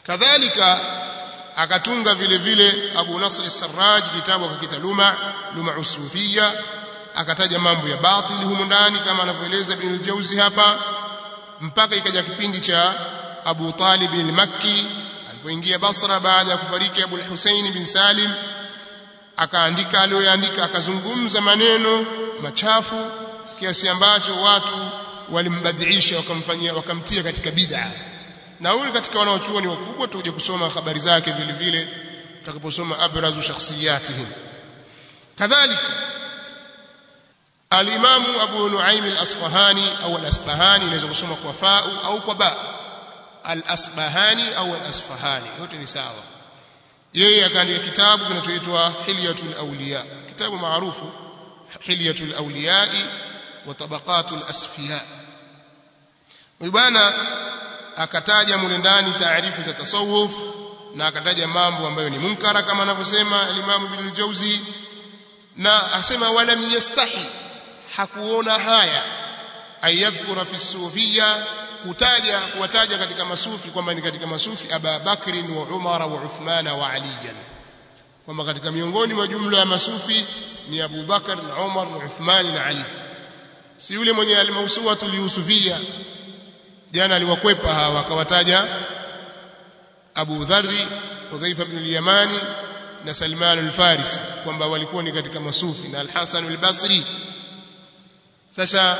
kadhalika akatunga vile vile Abu Nasr as-Sarraj kitabu akakita Luma Luma Usufia akataja mambo ya batili humu ndani kama anavyoeleza Ibn al-Jawzi hapa mpaka ikaja kipindi cha Abu Talib al-Makki alipoingia Basra baada ya kufariki Abu al-Husayn bin Salim akaandika aliyoandika akazungumza maneno machafu kiasi ambacho watu walimbadilisha wakamfanyia wakamtia katika bid'a na huyu katika wanaochuoni wakubwa tuje kusoma habari zake vile vile tutakaposoma abrazu shakhsiyatihim kadhalika al-Imam Abu Nuaim al-Asfahani au al-Asbahani inaweza kusoma kwa fau au kwa ba al-Asbahani au al-Asfahani yote ni sawa yeye akaandika kitabu kinachoitwa Hilyatul Awliya kitabu maarufu Hilyatul Awliya wa Tabaqatul Asfiya bwana akataja mule ndani taarifu za tasawuf na akataja mambo ambayo ni munkara kama anavyosema al-Imam Ibn al-Jawzi na asema wala yastahi hakuona haya ayadhkura fi sufia kutaja kuwataja katika masufi kwamba ni katika masufi Aba Bakri wa Umar wa Uthman wa Ali kwamba katika miongoni mwa jumla ya masufi ni Abu Bakar na Umar na Uthman na Ali si yule mwenye al-mawsuwa tuliyusufia jana aliwakwepa hawa akawataja Abu Dharri Hudhaifa ibn al-Yamani na Salman al-Farisi kwamba walikuwa ni katika masufi na al-Hasan al-Basri sasa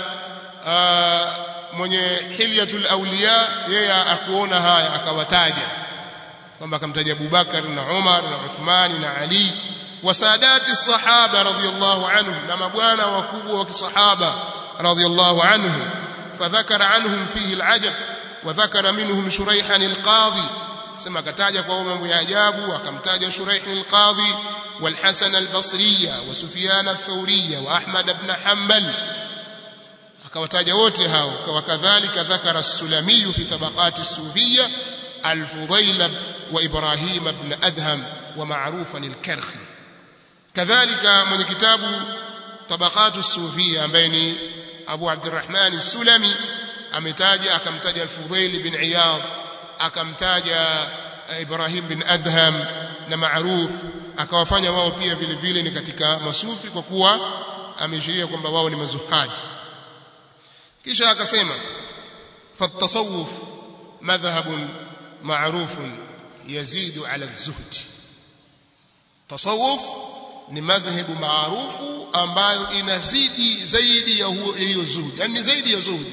mwenye hilyatul awliya yeye akuona haya akawataja kwamba akamtaja Abu Bakar na Umar na Uthman na Ali wasadati sahaba radhiyallahu anhum na mabwana wakubwa wa kisahaba radhiyallahu anhum فذكر عنهم فيه العجب وذكر منهم شريحا القاضي سما كتاجا kwa mambo ya ajabu akamtaja Shuraih al-Qadhi والحسن البصري وسفيان الثوري واحمد بن حنبل akawataja wote hao wakadhalika dhakara as-Sulami fi tabaqat as-Sufiyya al-Fudayl wa Ibrahim ibn Adham wa ma'rufan al-Karhi kadhalika mwenye kitabu tabaqat as-Sufiyya ambaye ni Abu Abdurrahman as-Sulami ametaja akamtaja al-Fudayl bin Iyad akamtaja Ibrahim bin Adham na Ma'ruf akawafanya wao pia vile vile ni katika masufi kwa kuwa ameashiria kwamba wao ni mazuhadi kisha akasema fatasawuf madhhabun ma'rufun yazidu ala az-zuhd tasawuf ni madhhabu maarufu ambayo inazidi zaidi ya hiyo zuhud yani zaidi ya zuhud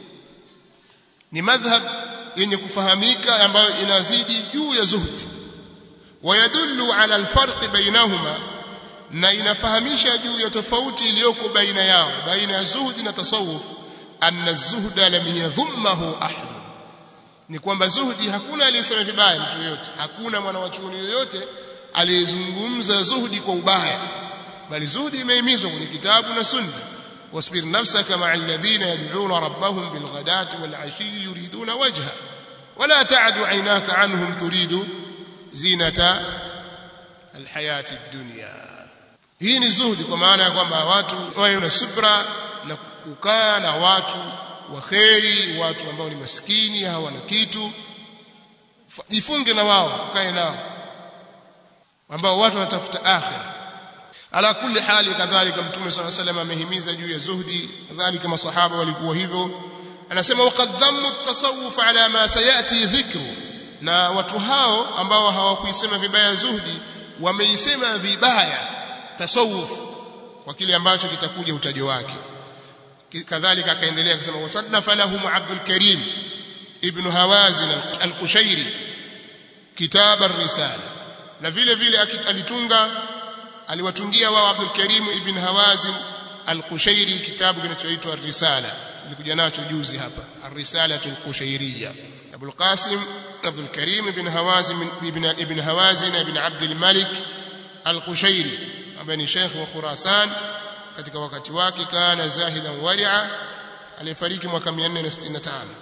ni madhhab yenye kufahamika ambayo inazidi juu ya zuhud wayadullu ala alfarq bainahuma na inafahamisha juu ya tofauti iliyoko baina yao baina ya zuhud na tasawuf anna az-zuhda lam yadhummahu ahad ni kwamba zuhudi hakuna aliyesema vibaya mtu yoyote hakuna mwanawachuoni yoyote aliyezungumza zuhudi kwa ubaya bali zuhudi imehimizwa kwenye kitabu na sunna wasbir nafsaka ma'a alladhina yad'una rabbahum bilghadati wal 'ashi yuriduna wajha wala ta'du 'aynaka 'anhum turidu zinata alhayati ad-dunya hii ni zuhudi kwa maana ya kwamba watu wawe na subra na kukaa na watu wa kheri watu ambao ni maskini hawana kitu jifunge na wao kae nao ambao watu wanatafuta akhira ala kulli hali kadhalika mtume صلى الله عليه وسلم amehimiza juu ya zuhdi kadhalika masahaba walikuwa hivyo anasema waqad dhammu at-tasawuf ala ma sayati dhikru na watu hao ambao hawakuisema vibaya zuhdi wameisema vibaya tasawuf kwa kile ambacho kitakuja utajo wake kadhalika akaendelea kusema wasadna falahum Abdul Karim ibn Hawazin al-Qushairi kitab ar-risala na vile vile alitunga aliwatungia wao Abdul Karim ibn Hawazin al-Qushairi kitabu kinachoitwa ar-risala nilikuja nacho juzi hapa ar-risala al-Qushairiyya Abdul Qasim Abdul Karim ibn Hawazin ibn ibn Hawazin ibn Abdul Malik al-Qushairi ambaye ni Sheikh wa Khurasan katika wakati wake kana zahidan wari'a alifariki mwaka 465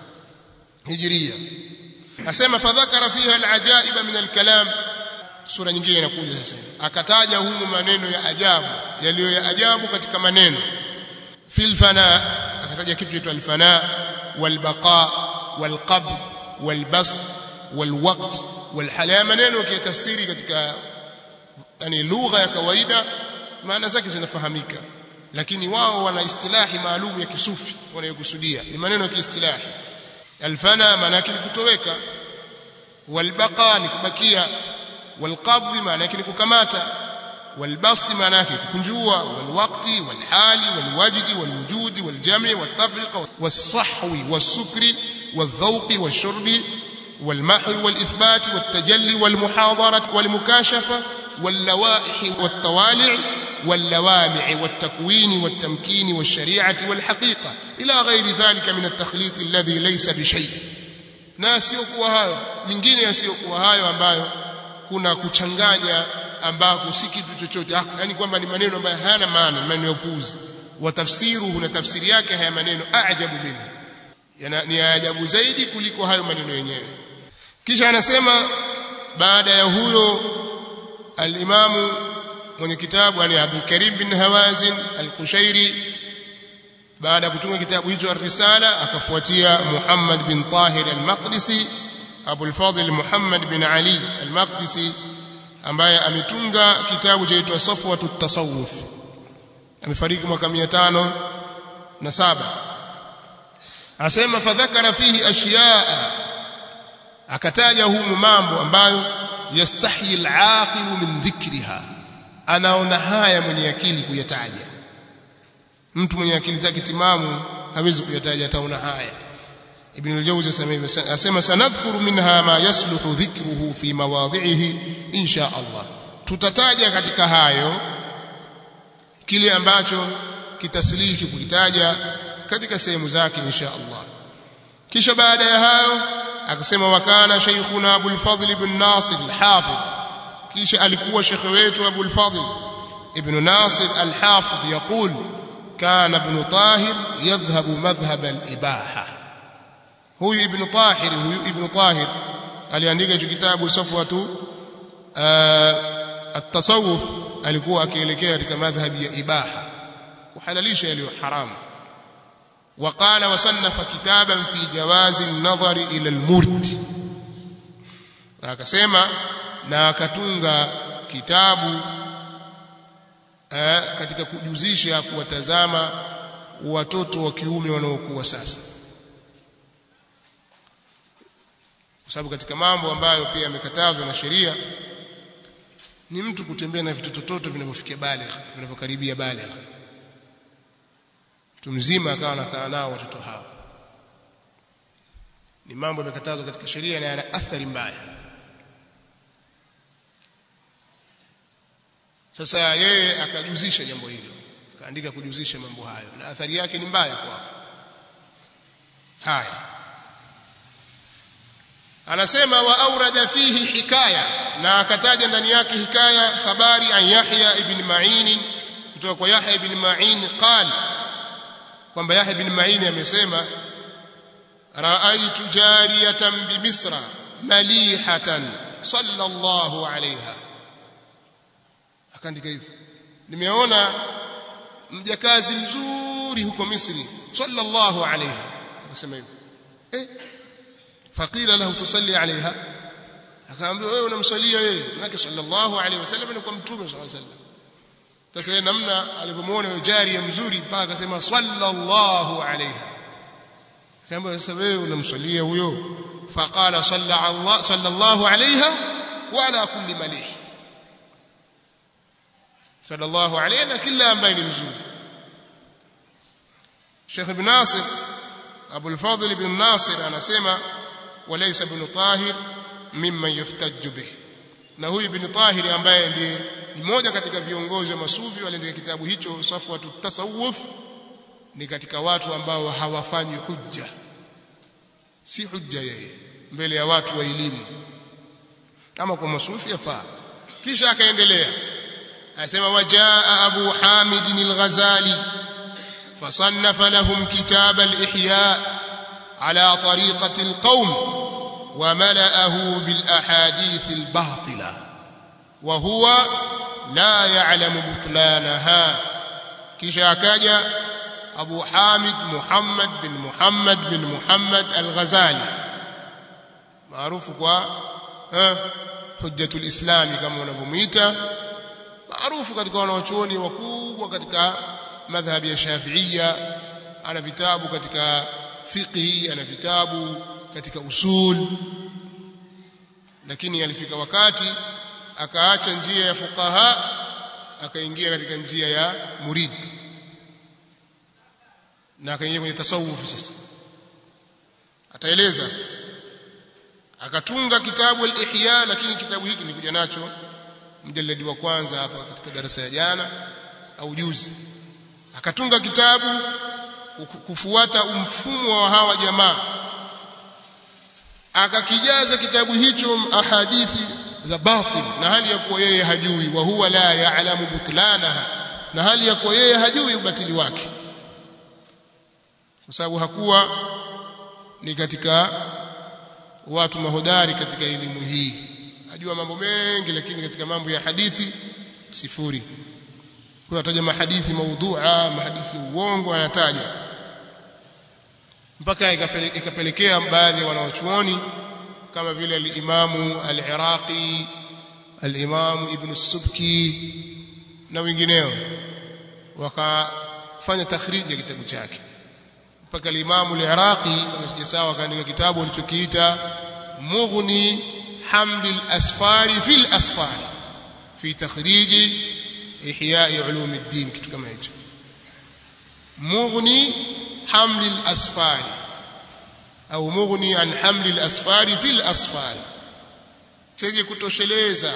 hijria asema fadhakara fiha alajaiba min alkalam sura nyingine inakuja sasa akataja humu maneno ya ajabu yaliyo ya ajabu katika maneno fil fana akataja kitu chaitwa alfana walbaqa walqabd walbast walwaqt walhala maneno ukiyatafsiri katika yani lugha ya kawaida maana zake zinafahamika lakini wao wana istilahi maalum ya kisufi wanayokusudia ni maneno ya kiistilahi alfana maana yake ni kutoweka walbaqa ni kubakia walqabdh maana yake ni kukamata والبسط معناه كنجوا والوقت والحال والوجد والوجود والجمع والتفرقه والصحو والسكر والذوق والشرب والمحو والإثبات والتجلي والمحاضرة والمكاشفة واللوائح والطوالع واللوامع والتكوين والتمكين والشريعة والحقيقة إلى غير ذلك من التخليط الذي ليس بشيء na siokuwa hayo mingine yasiyokuwa hayo ambayo kuna kuchanganya ambako si kitu chochote yani kwamba ni maneno ambayo hayana maana maneno ya upuuzi wa tafsiru na tafsiri yake haya maneno ajabu minhu ni ajabu zaidi kuliko hayo maneno yenyewe kisha anasema baada ya huyo al-Imamu mwenye kitabu yani Abdul Karim bin Hawazin al-Kushairi baada ya kutunga kitabu hicho ar-Risala akafuatia Muhammad bin Tahir al-Maqdisi Abu al-Fadl Muhammad bin Ali al-Maqdisi ambaye ametunga kitabu chaitwa Safwatu at-Tasawuf amefariki mwaka 507 asema fadhakara fihi ashiyaa akataja humu mambo ambayo yastahyi al-aqilu min dhikriha anaona haya mwenye akili kuyataja mtu mwenye akili zake timamu hawezi kuyataja ataona haya ibn al-jawzi asema sanadhkuru minha ma yasluhu dhikruhu fi mawadhihi insha Allah tutataja katika hayo kile ambacho kitaslihi kukitaja katika sehemu zake insha Allah kisha baada ya hayo akasema wakana shaykhuna Abu al-Fadl ibn Nasir al-Hafidh kisha alikuwa shekhe wetu Abu al-Fadl ibn Nasir al-Hafidh يقول كان ابن طاهر يذهب مذهب الإباحة huyu ibn Tahir huyu ibn Tahir aliandika hicho kitabu Safwatu at-tasawuf alikuwa akielekea katika madhhabi ya ibaha kuhalalisha yaliyo haramu وقال وصنف كتابا في جواز النظر الى المرد na akasema na akatunga kitabu eh, katika kujuzisha kuwatazama watoto wa kiume wanaokuwa sasa kwa sababu katika mambo ambayo pia yamekatazwa na sheria ni mtu kutembea na vitototo vinavyofikia baligh vinavyokaribia baligh mtu mzima akawa anakaa nao watoto hao ni mambo yamekatazwa katika sheria na yana athari mbaya sasa yeye akajuzisha jambo hilo akaandika kujuzisha mambo hayo na athari yake ni mbaya kwa haya anasema wa aurada fihi hikaya na akataja ndani yake hikaya habari an Yahya ibn Ma'in kutoka kwa Yahya ibn Ma'in qala kwamba Yahya ibn Ma'in amesema ra'aytu jariyatan bi Misra malihatan sallallahu alayha akaandika hivyo nimeona mjakazi mzuri huko Misri sallallahu alayha akasema hivyo eh faqila lahu tusalli alayha akaambiwa wewe unamsalia yeye manake sallallahu alayhi wasallam ni kwa mtume sallallahu alayhi wasallam sasa namna alipomwona yule jari mzuri mpaka akasema sallallahu alayha akaambiwa sasa wewe unamsalia huyo faqala salla Allah sallallahu alayha wa ala kulli malih sallallahu alayhi na kila ambaye ni mzuri Sheikh Ibn Nasir Abu al-Fadl ibn Nasir anasema وليس ابن طاهر ممن يحتج به na huyu ibn Tahir ambaye ndiye mmoja katika viongozi wa masufi waliandika kitabu hicho Safwatu Tasawuf ni katika watu ambao hawafanyi hujja si hujja yeye mbele ya watu wa elimu kama kwa masufi yafaa kisha akaendelea anasema wajaa Abu Hamid al-Ghazali fasannafa lahum kitab al-ihya على طريقة القوم وملأه بالأحاديث الباطلة وهو لا يعلم بطلانها كشاكاجا أبو حامد محمد بن محمد بن محمد الغزالي معروف كوا eh hujjatul islami kama wanavyomuita maarufu katika wanaochuoni wakubwa katika madhhabi ya Shafi'ia ana vitabu katika fiqhi ana vitabu katika usul lakini alifika wakati akaacha njia ya fuqaha akaingia katika njia ya murid na akaingia kwenye tasawuf sasa ataeleza akatunga kitabu al-ihya lakini kitabu hiki nilikuja nacho mjaladi wa kwanza hapa katika darasa ya jana au juzi akatunga kitabu kufuata mfumo wa hawa jamaa akakijaza kitabu hicho ahadithi za batil na hali ya kuwa yeye hajui wa huwa la ya'lamu butlanaha na hali ya kuwa yeye hajui ubatili wake kwa sababu hakuwa ni katika watu mahodari katika elimu hii ajua mambo mengi lakini katika mambo ya hadithi sifuri kwa ataja mahadithi maudhu'a mahadithi uongo anataja mpaka ikapelekea baadhi ya wanawachuoni kama vile al-Imamu al-Iraqi al-Imamu Ibn as-Subki na wengineo wakafanya takhriji ya kitabu chake mpaka al-Imamu al-Iraqi kama sijasawa akaandika kitabu alichokiita Mughni Hamd al-Asfari fi al-Asfari fi takhrij Ihya Ulum ad-Din kitu kama hicho Mughni Hamd al-Asfari au mughni an hamli al-asfari fil asfari chenye kutosheleza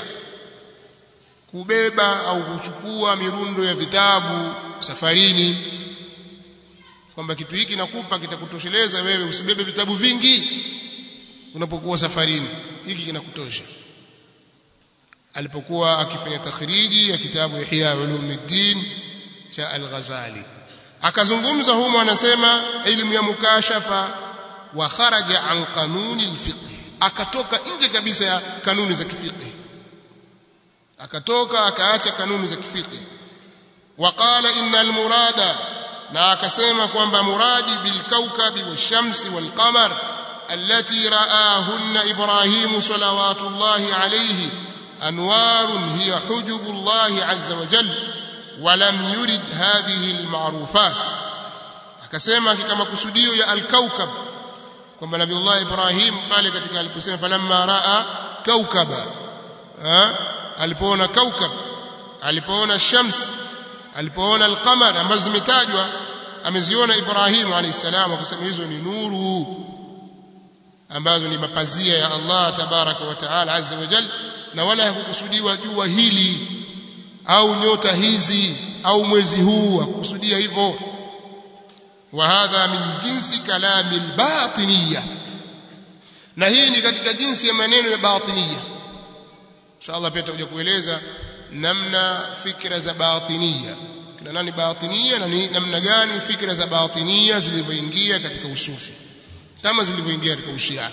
kubeba au kuchukua mirundo ya vitabu safarini kwamba kitu hiki nakupa kitakutosheleza wewe usibebe vitabu vingi unapokuwa safarini hiki kinakutosha alipokuwa akifanya takhriji ya kitabu Ihya Ulumuddin cha Al-Ghazali akazungumza humo anasema elimu ya mukashafa wa kharaja an kanuni alfiqh akatoka nje kabisa ya kanuni za kifiqh akatoka akaacha kanuni za kifiqh waqala innal murada na akasema kwamba muradi bil kawkabi washamsi wal qamar allati ra'ahunna ibrahim salawatullahi alayhi anwarun hiya hujubullahi azza wa jalla ولم يرد هذه المعروفات akasema kama kusudio ya al-kaukab kwamba nabiullah ibrahim pale katika aliposema falamma raa kaukaba alipoona kaukab alipoona shams alipoona al-qamar ambazo zimetajwa ameziona ibrahim alayhi salam akasema hizo ni nuru ambazo ni mapazia ya Allah tabaraka wa taala azza wa jalla na wala hakukusudiwa jua hili au nyota hizi au mwezi huu hakukusudia hivyo وهذا من جنس كلام الباطنية na hii ni katika jinsi ya maneno ya batiniya inshallah pia tutakuja kueleza namna fikra za batiniya kina nani batiniya na ni namna gani fikra za batiniya zilivyoingia katika usufi kama zilivyoingia katika ushia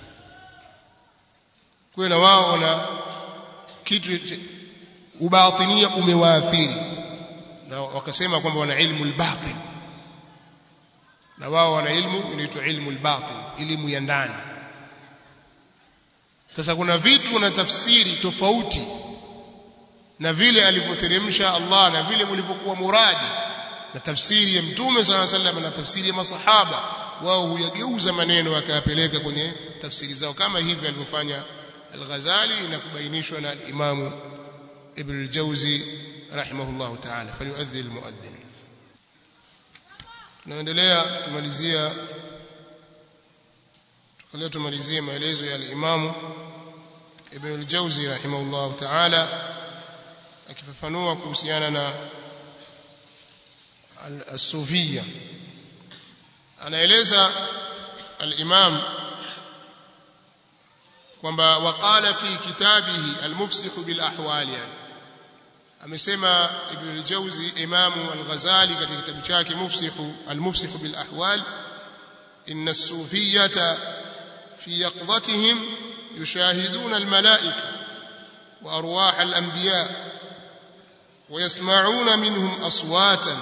kwa na wao wana kitu ubatinia umewaathiri na wakasema kwamba wana ilmu al-batin na wao wana ilmu inaitwa ilmu al-batin elimu ya ndani sasa kuna vitu na tafsiri tofauti na vile alivyoteremsha Allah na vile mlivyokuwa muradi na tafsiri ya mtume sana sallam na tafsiri ya masahaba wao huyageuza maneno wakayapeleka kwenye tafsiri zao kama hivi alivyofanya al-Ghazali na kubainishwa na al-Imam Ibn al-Jawzi rahimahullah ta'ala falyu'adhdhi al-mu'adhdhin tunaendelea kumalizia leo tumalizie maelezo ya al-Imam Ibn al-Jawzi rahimahullah ta'ala akifafanua kuhusiana na al-sufiyya anaeleza al-Imam kwamba waqala fi kitabihi al-mufsih bil ahwal yani amesema Ibn al-Jawzi Imamu al-Ghazali katika kitabu chake Mufsih al-Mufsih bil ahwal inna as-sufiyyata fi yaqdhatihim yushahiduna al-malaika wa arwah al-anbiya ويسمعون منهم أصواتا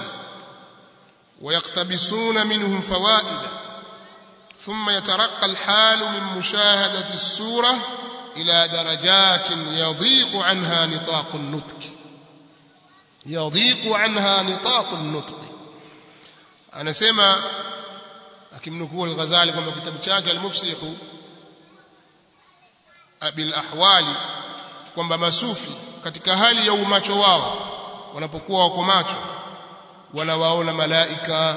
ويقتبسون منهم فوائد ثم يترقى الحال من مشاهدة السورة ila darajatin yadhiqu anha nitaqu an-nutq yadhiqu anha nitaqu an-nutq anasema akimnukuu al-Ghazali kwamba kitabu chake al-Mufsihu bil ahwali kwamba masufi katika hali ya umacho wao wanapokuwa wako macho wanawaona malaika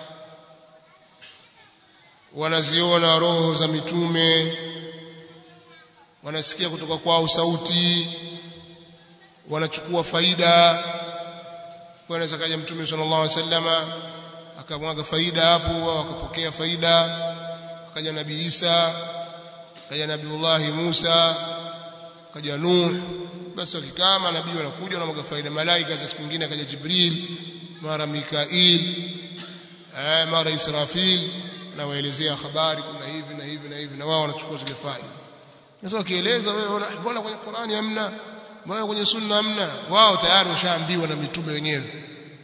wanaziona roho za mitume wanasikia kutoka kwao sauti wanachukua faida wanaweza kaja mtume sallallahu alaihi wasallama akamwaga faida hapo wakapokea faida akaja nabii Isa akaja nabiiullah Musa akaja Nuh basi wakikaa manabii wanakuja wanamwaga faida malaika za siku nyingine akaja Jibril mara Mikail eh mara Israfil na waelezea habari kuna hivi na hivi na hivi na wao wanachukua zile faida sasa wakieleza wewe mbona kwenye Qur'ani hamna mbona kwenye sunna hamna wao tayari washaambiwa na mitume wenyewe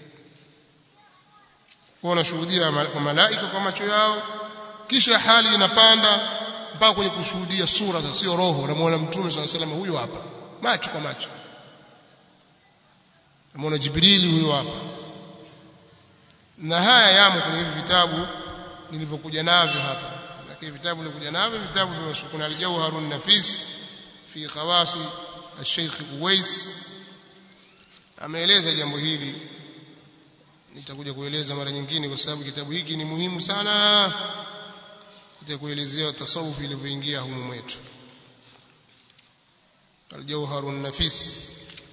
wanashuhudia kwa malaika kwa macho yao kisha hali inapanda mpaka kwenye kushuhudia sura za sio roho unamwona mtume swalla sallam huyo hapa macho kwa macho unamwona jibrili huyo hapa na haya yamo kwenye hivi vitabu nilivyokuja navyo hapa lakini vitabu nilivyokuja navyo vitabu vya kuna al-jawharun nafis fi khawasi al-sheikh Uwais ameeleza jambo hili nitakuja kueleza mara nyingine kwa sababu kitabu hiki ni muhimu sana nitakuelezea tasawuf ilivyoingia humu mwetu al-jawharun nafis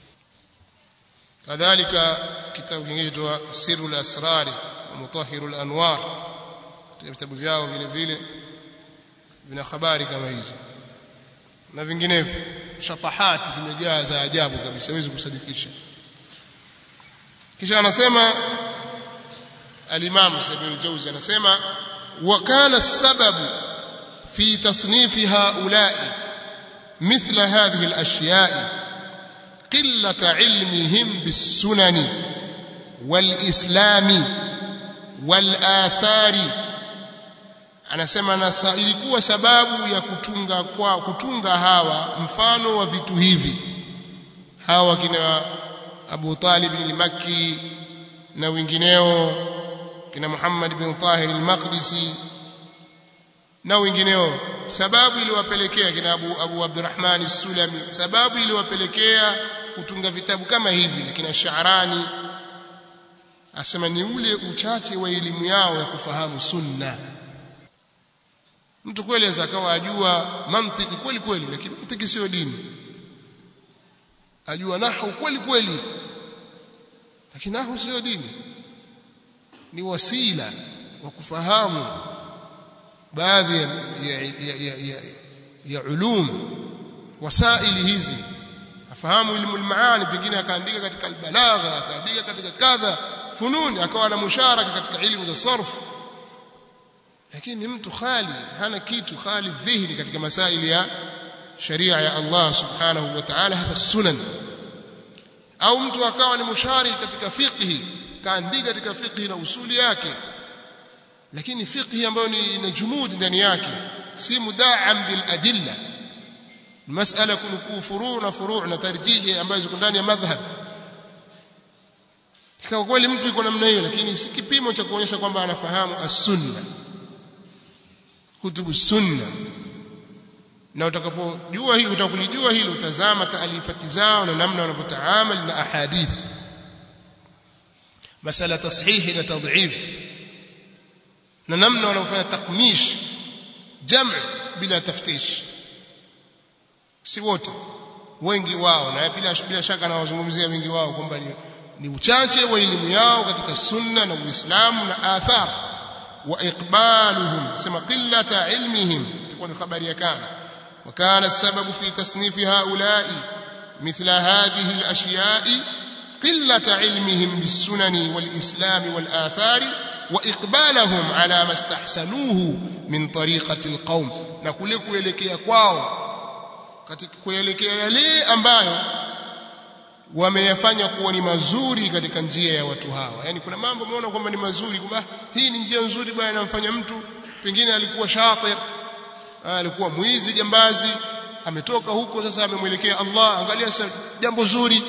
kadhalika kitabu kingine kitwa sirrul asrar wa mutahhirul anwar vitabu vyao vile vile vina habari kama hizo na vinginevyo shatahati zimejaa za ajabu kabisa huwezi kusadikisha kisha anasema al-Imam Ibn al-Jawzi anasema wa kana sababu fi tasnif haula'i مثل هذه الأشياء قلة علمهم بالسنن والإسلام والآثار anasema na ilikuwa sababu ya kutunga kwa kutunga hawa mfano wa vitu hivi hawa kina Abu Talib al-Makki na wengineo kina Muhammad bin Tahir al-Maqdisi na wengineo sababu iliwapelekea kina Abu, Abu Abdurrahman as-Sulami sababu iliwapelekea kutunga vitabu kama hivi kina Sha'rani asema ni ule uchache wa elimu yao ya kufahamu sunna mtu kweli aweza akawa ajua mantiki kweli kweli lakini mantiki sio dini ajua nahwu kweli kweli lakini nahwu sio dini ni wasila wa kufahamu baadhi ya, ya, ya, ya, ya, ya ulum wasaili hizi afahamu ilmu almaani pengine akaandika katika albalagha akaandika katika kadha fununi akawa na musharaka katika ilmu za sarf lakini mtu khali hana kitu khali dhihni katika masaili ya sharia ya Allah subhanahu wa ta'ala hasa sunan au mtu akawa ni mushariki katika fiqhi kaandika katika fiqhi na usuli yake lakini fiqhi ambayo ni ina jumud ndani yake si mudaam bil adilla masala kunukuu furu na furu na tarjihi ambazo ziko ndani ya madhhab kwa kweli mtu yuko namna hiyo lakini si kipimo cha kuonyesha kwamba anafahamu as-sunna kutubu sunna na utakapojua hilo utakulijua hilo utazama taalifati zao na namna wanavyotaamali na ahadith masala tashihi na tadhif na namna wanavyofanya takmish jam' bila taftish si wote wengi wao na bila, bila shaka nawazungumzia wengi wao kwamba ni, ni uchache wa elimu yao katika sunna na uislamu na athar wa iqbaluhum sema qillata ilmihim tikuwa ni habari ya kana وكان السبب في تصنيف هؤلاء مثل هذه الأشياء قلة علمهم بالسنن والإسلام والآثار وإقبالهم على ما استحسنوه من طريقة القوم نقول kuelekea kwao katika kuelekea yale ambayo wameyafanya kuwa ni mazuri katika njia ya watu hawa yani kuna mambo umeona kwamba ni mazuri kwamba hii ni njia nzuri bwana inamfanya mtu pengine alikuwa shatir alikuwa mwizi jambazi ametoka huko sasa amemwelekea Allah angalia sasa jambo zuri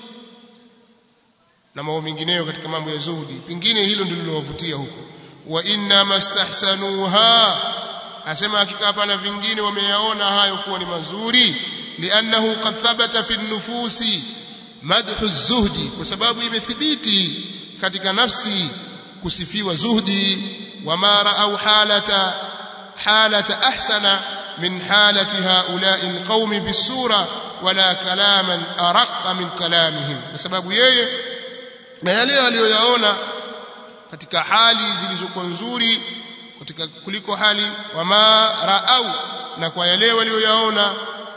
na mambo mengineyo katika mambo ya zuhudi pingine hilo ndilo lilowavutia huko wa inna mastahsanuha asema hakika hapana vingine wameyaona hayo kuwa ni mazuri liannahu qad thabata fi nufusi madhu zuhdi kwa sababu imethibiti katika nafsi kusifiwa zuhdi wama raau halata halata ahsana min halati haula'i alqaumi fi sura wala kalaman araqqa min kalamihim kwa sababu yeye na yale aliyoyaona katika hali zilizokuwa nzuri katika kuliko hali wama raau na kwa yale walioyaona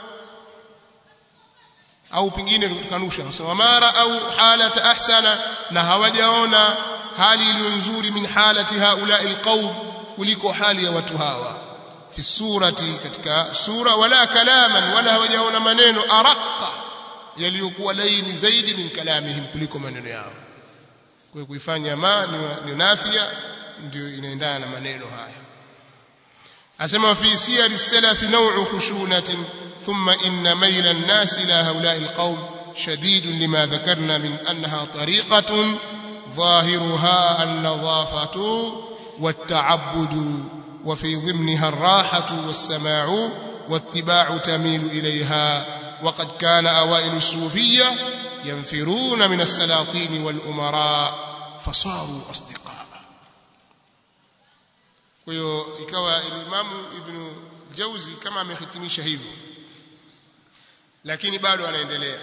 au pingine kanusha nasema wama raau halata ahsana na hawajaona hali iliyo nzuri min halati haula alqaum kuliko hali ya watu hawa fi surati katika sura wala kalaman wala hawajaona maneno araqa yaliyokuwa laini zaidi min kalamihim kuliko maneno yao kwa kuifanya ma ni, ni nafia ndio inaendana na maneno haya asema fi siyar salaf naw'u khushunatin thumma inna mayla an-nas ila haula'i al-qawm شديد لما ذكرنا من أنها طريقة ظاهرها النظافة والتعبد وفي ضمنها الراحة والسماع واتباع تميل إليها وقد كان أوائل الصوفية ينفرون من السلاطين والأمراء فصاروا أصدقاء kwa ikawa Imamu Ibn Jauzi kama amehitimisha hivyo lakini bado anaendelea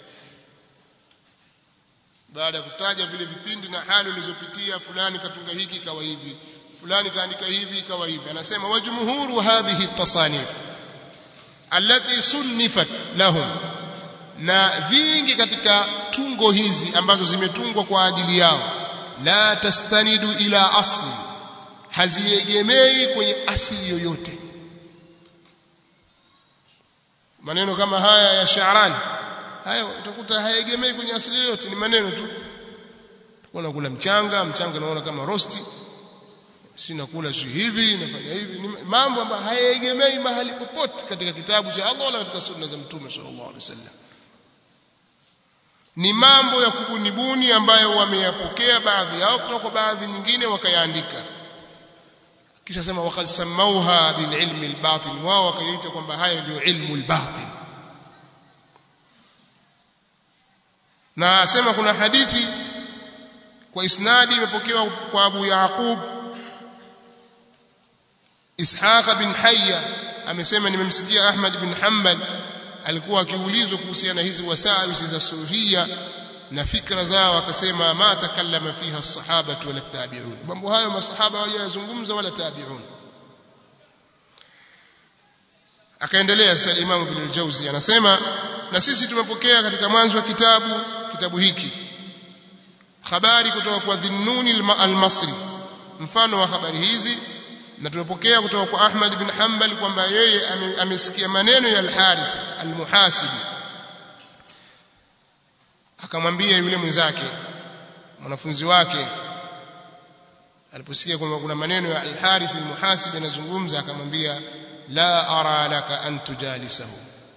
baada ya kutaja vile vipindi na hali ulizopitia fulani katunga hiki ikawa hivi fulani kaandika hivi ikawa hivi anasema wajumhuru hadhihi tasanif allati sunnifat lahum na vingi katika tungo hizi ambazo zimetungwa kwa ajili yao la tastanidu ila asli haziegemei kwenye asili yoyote maneno kama haya ya Shaarani haya utakuta hayegemei kwenye asili yoyote ni maneno tu unakula mchanga mchanga naona kama rosti si nakula si hivi nafanya hivi ni mambo ambayo hayegemei mahali popote katika kitabu cha Allah wala katika sunna za mtume sallallahu alaihi wasallam ni mambo ya kubunibuni ambayo wameyapokea baadhi yao kutoka kwa baadhi nyingine wakayaandika kisha sema waqad samauha bil ilmi al batin wao wakaita kwamba haya ndio ilmu al batin na asema kuna hadithi kwa isnadi imepokewa kwa Abu Yaqub Ishaq bin Hayya amesema nimemsikia Ahmad bin Hanbal alikuwa akiulizwa kuhusiana na hizi wasawisi za sufia na fikra zao akasema ma takallama fiha as-sahaba wala tabi'un mambo hayo masahaba hawajazungumza wala tabi'un akaendelea sasa Imam Ibn al-Jawzi anasema na sisi tumepokea katika mwanzo wa kitabu kitabu hiki habari kutoka kwa Dhinnuni al-Masri mfano wa habari hizi na tumepokea kutoka kwa Ahmad bin Hanbal kwamba yeye amesikia maneno ya al-Harith al-Muhasibi akamwambia yule mwenzake mwanafunzi wake aliposikia kwamba kuna maneno ya al-Harith al-Muhasibi yanazungumza akamwambia la ara laka an tujalisahu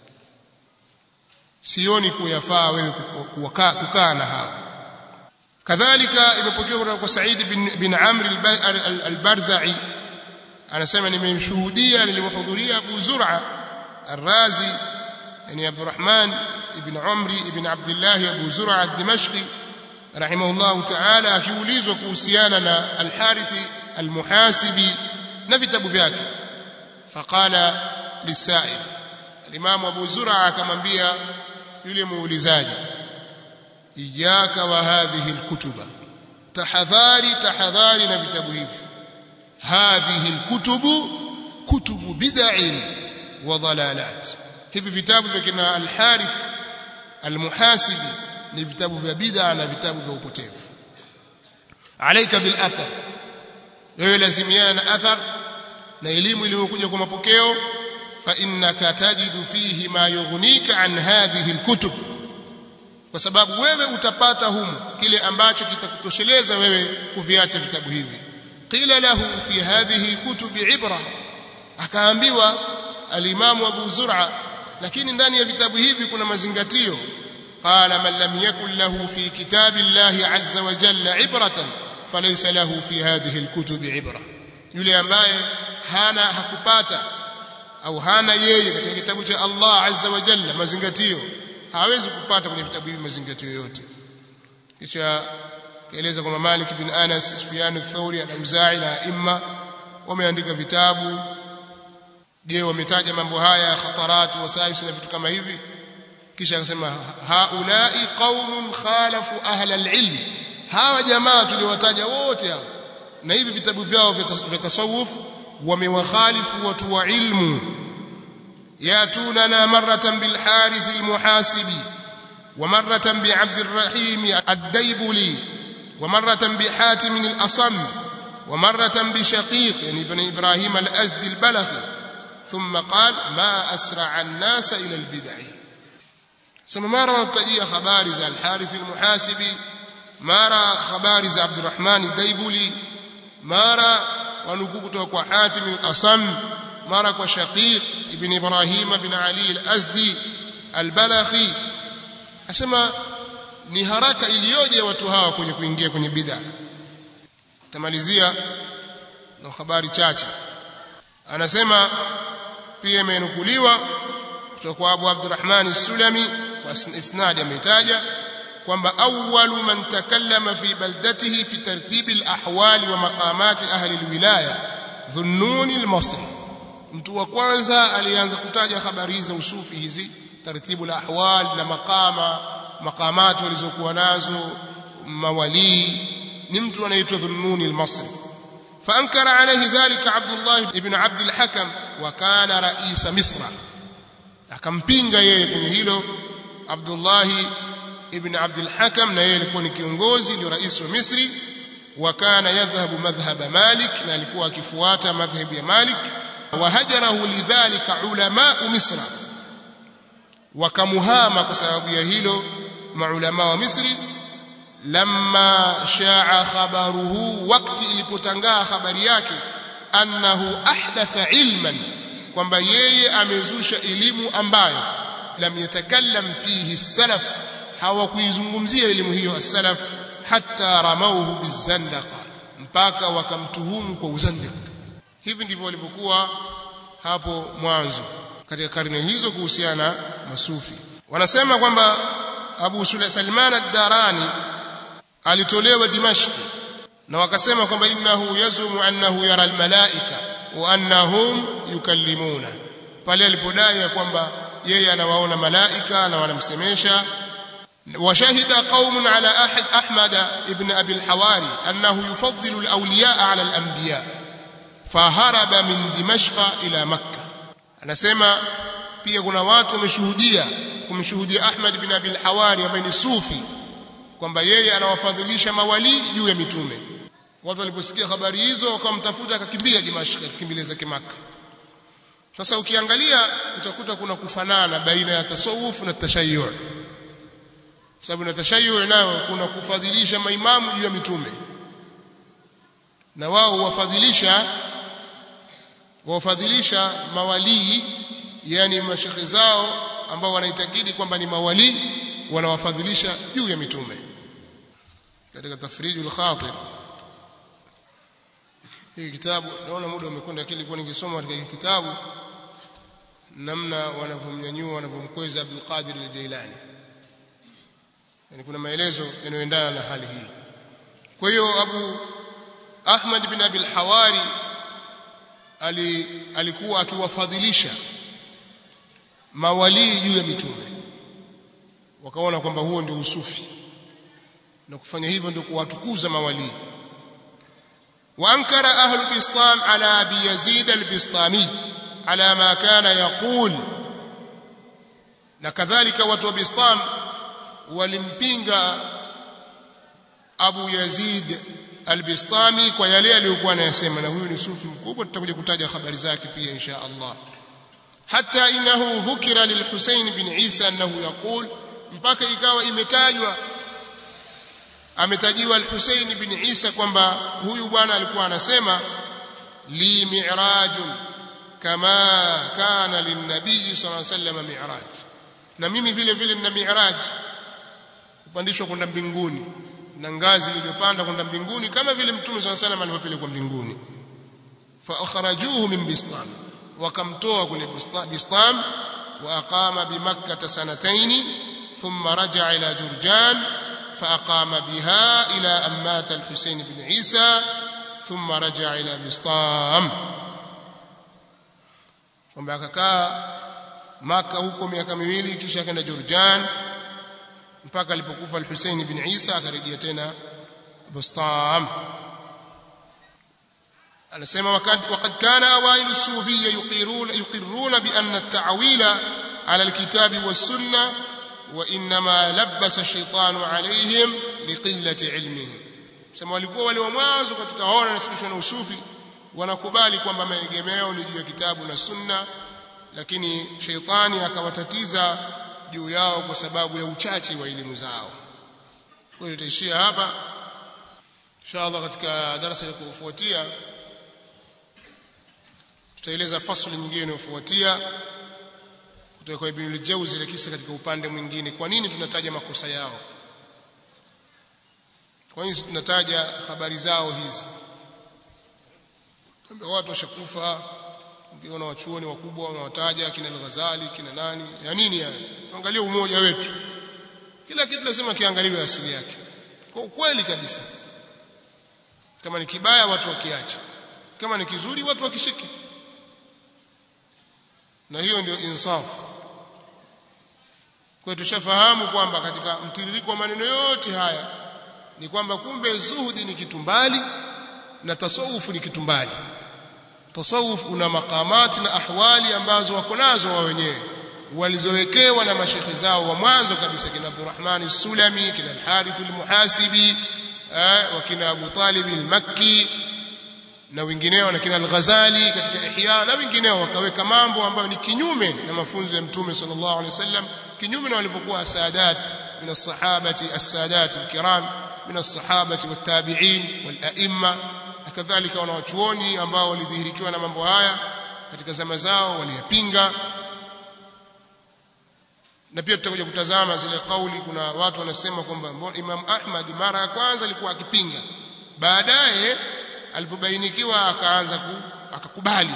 sioni kuyafaa wewe kukaa na hao kadhalika imepokewa kutoka kwa Said bin, bin Amr al-Bardha'i anasema nimemshuhudia nilimhudhuria Abu Zur'a al-Razi yani Abdurrahman ibn Umri ibn Abdullah Abu Zur'a al-Dimashqi rahimahullah ta'ala akiulizwa kuhusiana na al-Harith al-Muhasibi na vitabu vyake faqala lisail al-Imam Abu Zur'a akamwambia yule muulizaji iyaka wa hadhihi alkutuba tahadhari tahadhari na vitabu hivi hadhihi alkutubu kutubu bid'in wa dalalat hivi vitabu vya kina al-Harith al-Muhasibi ni vitabu vya bid'a na vitabu vya upotevu alaika bil athar wewe lazimiana na athar na elimu iliyokuja kwa mapokeo fa innaka tajidu fihi ma yughnika an hadhihi alkutub kwa sababu wewe utapata humu kile ambacho kitakutosheleza wewe kuviacha vitabu hivi qila lahu fi hadhihi alkutub ibra akaambiwa alimamu abu zur'a lakini ndani ya vitabu hivi kuna mazingatio qala man lam yakun lahu fi kitabi llahi azza wa jalla ibratan falaysa lahu fi hadhihi alkutub ibra yule ambaye hana hakupata au hana yeye katika kitabu cha Allah azza wa jalla mazingatio hawezi kupata kwenye vitabu hivi mazingatio yote kisha kaeleza kwamba Malik bin Anas Sufyan ath-Thawri al-Auza'i na imma wameandika vitabu je wametaja mambo haya khatarat wasais na vitu kama hivi kisha akasema haulai qaumun khalafu ahla al-ilm hawa jamaa tuliwataja wote hao na hivi vitabu vyao vya tasawuf wamewakhalifu watu wa ilmu yatunana maratan bil harith al muhasibi wa maratan bi abd الرحيم الديبلي ومرة بحاتم الأصم ومرة بشقيق يعني ابن إبراهيم الأزدي البلخي ثم قال ما أسرع الناس إلى البدع ثم مرة مبتدئ خبار ذا الحارث المحاسبي مرة خبار ذا عبد الرحمن الديبلي مرة ونكوكتو وحاتم الأصم مرة وشقيق ابن إبراهيم بن علي الأزدي البلخي أسمى ni haraka iliyoje watu hawa kwenye kuingia kwenye bid'a tamalizia na habari chache anasema pia imenukuliwa kutoka kwa Abu Abdurrahman As-Sulami kwa isnad ametaja kwamba awwalu man takallama fi baldatihi fi tartib al-ahwal wa maqamat ahli al-wilaya Dhunnun al-Masri mtu wa kwanza alianza kutaja habari za usufi hizi tartibu al-ahwal na maqama maqamati walizokuwa nazo mawali ni mtu anaitwa Dhunnuni al-Masri فانكر عليه ذلك عبد الله ابن عبد الحكم وكان رئيس مصر akampinga yeye kwenye hilo Abdullah ibn Abd al-Hakam na yeye alikuwa ni kiongozi ndio rais wa Misri wakana yadhhabu madhhab Malik na alikuwa akifuata madhhabu ya Malik wahajarahu lidhalika ulama Misra wakamuhama kwa sababu ya hilo maulama wa Misri lamma shaa khabaruhu wakati ilipotangaa habari yake annahu ahdatha ilman kwamba yeye amezusha elimu ambayo lam yatakallam fihi salaf hawakuizungumzia elimu hiyo as-salaf hatta ramauhu bizandaqa mpaka wakamtuhumu kwa uzandiq hivi ndivyo walivyokuwa hapo mwanzo katika karne hizo kuhusiana na masufi wanasema kwamba Abu Sulaiman ad-Darani alitolewa Dimashq na wakasema kwamba innahu yazumu annahu yara almalaika wa annahum yukallimuna pale alipodai ya kwamba yeye anawaona malaika na wanamsemesha وشهد قوم على أحد أحمد ابن أبي الحواري أنه يفضل الأولياء على الأنبياء فهرب من دمشق إلى مكة anasema pia kuna watu wameshuhudia kumshuhudia Ahmad bin Abi al-Hawari ambaye ni sufi kwamba yeye anawafadhilisha mawali juu ya mitume watu waliposikia habari hizo wakamtafuta akakimbia Dimashq akikimbilia zake Makka sasa ukiangalia utakuta kuna kufanana baina ya tasawuf na tashayyu sababu na tashayyu nayo kuna kufadhilisha maimamu juu ya mitume na wao wafadhilisha wafadhilisha mawalii yani mashekhe zao ambao wanaitakidi kwamba ni mawalii wanawafadhilisha juu ya mitume katika tafrijul khatir hii kitabu naona muda umekwenda lakini nilikuwa ningesoma katika hii kitabu namna wanavyomnyanyua wanavyomkweza Abdul Qadir al-Jailani yani kuna maelezo yanayoendana na hali hii kwa hiyo Abu Ahmad bin Abi al-Hawari ali, alikuwa akiwafadhilisha mawalii juu ya mitume wakaona kwamba huo ndio usufi na kufanya hivyo ndio kuwatukuza mawalii وانكر اهل البسطام على ابي يزيد البسطامي على ما كان يقول وكذلك watu wa Bistam walimpinga Abu Yazid al-Bistami kwa yale aliyokuwa anayasema na huyu ni sufi mkubwa tutakuja kutaja habari zake pia insha Allah hata inahu dhukira lil-Husayn bin Isa annahu yaqul mpaka ikawa imetajwa ametajiwa al-Husayn bin Isa kwamba huyu bwana alikuwa anasema li mi'rajun kama kana linnabii sallallahu alaihi wasallam mi'raj na mimi vile vile nina mi'raj kupandishwa kwenda mbinguni na ngazi iliyopanda kwenda mbinguni kama vile mtume sallallahu alaihi wasallam alivyopelekwa mbinguni fa akhrajuhu min bistan wakamtoa kule bistan wa aqama bi makkah sanatayn thumma raja'a ila jurjan fa aqama biha ila ammat al-husayn ibn isa thumma raja'a ila bistam kwamba akakaa maka huko miaka miwili kisha akaenda Jurjan mpaka alipokufa al-Hussein ibn Isa akarejea tena Bustam anasema wakati wakati kana awailu sufiyya yuqiruna yuqirruna bi anna at-ta'wila ala al-kitabi was-sunnah wa inma labbasa ash-shaytanu alayhim liqillati ilmihim sema walikuwa wale wa mwanzo katika hora nasibishwa na usufi wanakubali kwamba maegemeo ni juu ya kitabu na sunna lakini sheitani akawatatiza juu yao kwa sababu ya uchache wa elimu zao kwa hiyo tutaishia hapa inshallah katika darasa linalofuatia tutaeleza fasli nyingine inayofuatia kutoka kwa Ibn al-Jawzi ile kisa katika upande mwingine kwa nini tunataja makosa yao kwa nini tunataja habari zao hizi kwamba watu washakufa ukiona wachuoni wakubwa wanawataja kina al-Ghazali kina nani ya nini ya tuangalie umoja wetu kila kitu lazima kiangaliwe asili yake kwa ukweli kabisa kama ni kibaya watu wakiache kama ni kizuri watu wakishike na hiyo ndio insafu kwa tushafahamu kwamba katika mtiririko wa maneno yote haya ni kwamba kumbe zuhudi ni kitu mbali na tasawufu ni kitu mbali tasawuf una makamati na ahwali ambazo wako nazo wao wenyewe walizowekewa na mashekhe zao wa mwanzo kabisa kina Abdurrahman Sulami kina Al-Harith Al-Muhasibi wa kina Abu Talib Al-Makki na wengineo na kina Al-Ghazali katika Ihya na wengineo wakaweka mambo ambayo ni kinyume na mafunzo ya Mtume sallallahu alaihi wasallam kinyume na walivyokuwa asadat min as-sahabati as-sadat al-kiram min as-sahabati wat-tabi'in wal-a'imma kadhalika wanawachuoni ambao walidhihirikiwa na mambo haya katika zama zao waliyapinga na pia tutakuja kutazama zile kauli kuna watu wanasema kwamba Imam Ahmad mara ya kwanza alikuwa akipinga baadaye alipobainikiwa akaanza ku, akakubali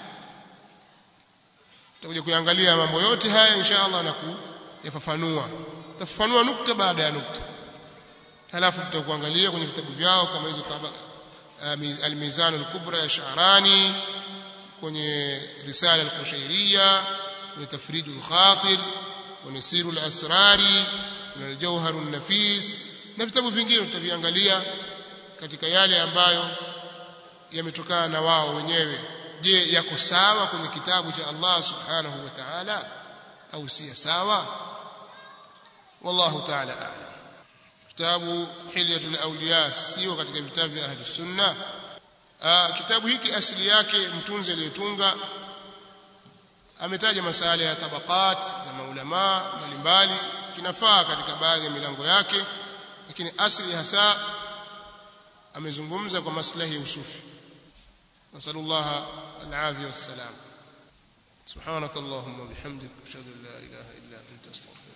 tutakuja kuangalia mambo yote haya insha Allah na kuyafafanua tafafanua nukta baada ya nukta halafu tutakuangalia kwenye vitabu vyao kama hizo الميزان الكبرى يا شعراني kwenye risala al-Qushairiyya kwenye tafrij al-Khatir kwenye siru al-Asrari na al-Jawhar an-Nafis na vitabu vingine tutaviangalia katika yale ambayo yametokana na wao wenyewe je yako sawa kwenye kitabu cha Allah subhanahu wa ta'ala au si sawa wallahu ta'ala a'lam kitabu hilyatul awliya sio katika vitabu vya ahli sunna Aa, kitabu hiki asili yake mtunzi aliyetunga ametaja masala ya tabaqat za maulama mbalimbali kinafaa katika baadhi ya milango yake lakini asili hasa amezungumza kwa maslahi ya usufi nasallallahu alafia wassalam سبحانك اللهم وبحمدك اشهد ان لا اله الا انت استغفرك